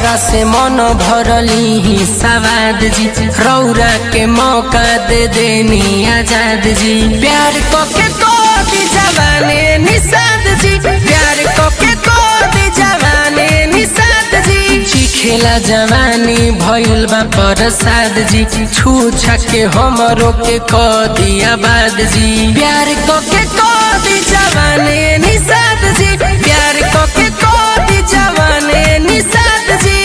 तोहरा से मन भरली ही सवाद जी रौरा के मौका दे देनी आजाद जी प्यार को के को दी जवाने निषाद जी प्यार को के को दी जवाने निषाद जी चिखेला जवानी भइल बा प्रसाद जी छू छके हमरो के क दिया बाद जी प्यार को के को दी जवाने निषाद जी प्यार को के को दी जवाने निषाद जी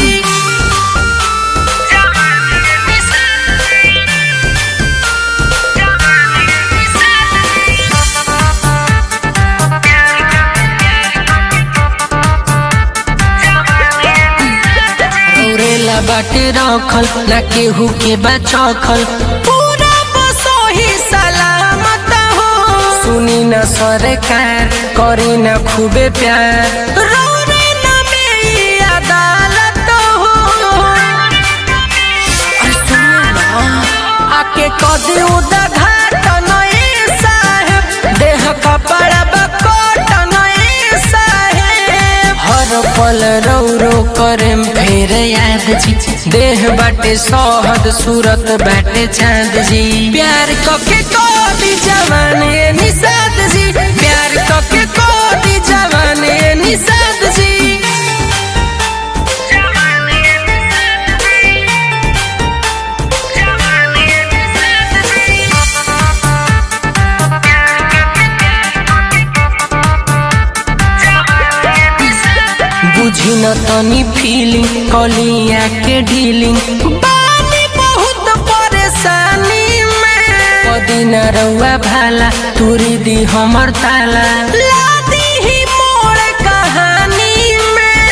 रौरेला बाटे रखल ना केहू के बचखल पूरा बसोही सलामत हो सुनी न सरकार करी न खूबे प्यार रौरे न में अदालत हो अरे सुनो ना, आके कदी उदा घाट नए साहेब देह कपड़ा बकोट नए साहेब हर पल रौरो करेम फेर याद जी देह बाटे सहद सूरत बाटे चांद जी प्यार कके कोदी जवाने निषाद जी प्यार कके कोदी जवाने निषाद जी बुझी न तनी फीलिंग कलिया के डीलिंग बानी बहुत परेशानी में कदी न रउआ भाला तुरी दी हमर ताला लादी ही मोड़ कहानी में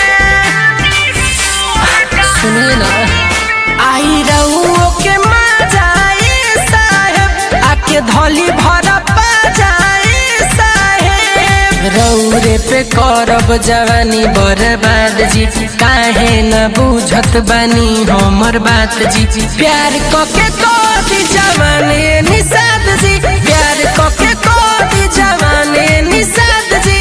सुनिए ना आई रउओ के मजाए साहेब आके धोली भर जाए साहेब रौरे पे करब जवानी बर्बाद जी काहे न बुझत बानी हमर बात जी प्यार कके कोदी जवानी निषाद जी प्यार कके कोदी जवानी निषाद जी